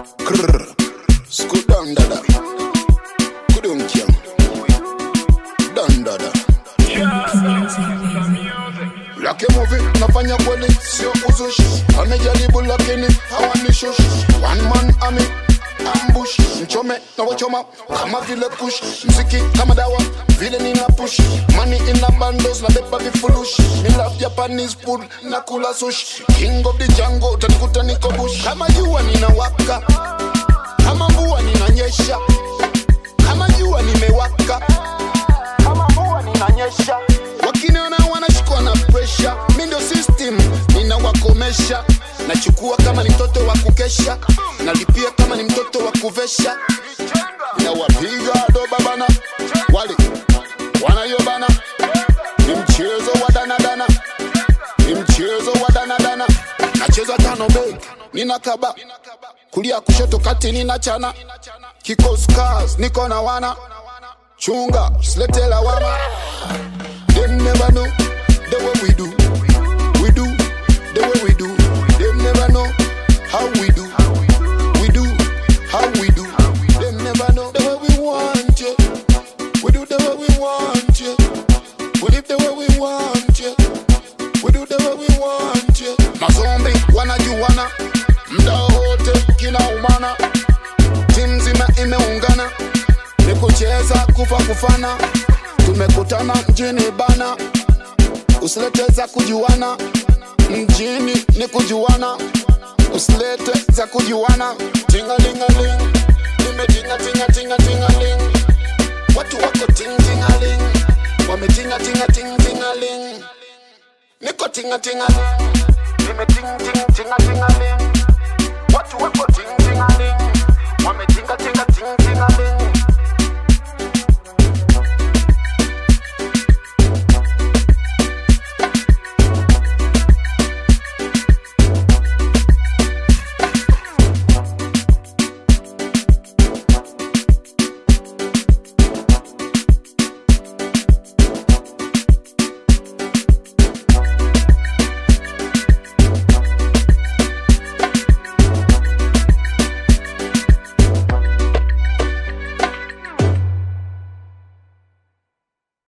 Krr. Scoot down, dada. Kudum kyang. Down, dada. Laki movie nafanya kweli sio uzushi amejaribu lakini hawanishushi one man army ambush mchome na wachoma kama vile kush mziki kama dawa vile nina push money in the bundles na beba vifurushi me love Japanese food na kula sushi king of the jungle utanikuta niko bush kama jua ninawaka kama mvua ninanyesha kama jua nimewaka kama mvua ninanyesha wakiniona wanashikwa na presha mi ndio system ninawakomesha nachukua kama ni mtoto wa kukesha nalipia kama ni mtoto wa kuvesha nawapiga doba bana wale wanayobana ni mchezo wa danadana ni mchezo wa danadana nacheza tano beg nina kaba kulia kushoto kati nina chana kikoskas niko na wana chunga silete lawama Them never know the way we do. We do the way we do. Them never know how we do. We do how we do. Them never know the way we want you. We do the way we want you. We live the way we want you. We do the way we want you. Mazombi wanajuana, mda wote kinaumana, timu nzima imeungana, ni kucheza kufa kufana tumekutana mjini bana, usilete za kujuana mjini ni kujuana, usilete za kujuana. Tingalingaling, nimetinga tinga tinga tingaling, watu wako ting tingaling, wametinga tinga ting tingaling, niko tinga tingaling, nimeting ting tinga tingaling, watu wako ting tingaling, wametinga tinga ting tingaling.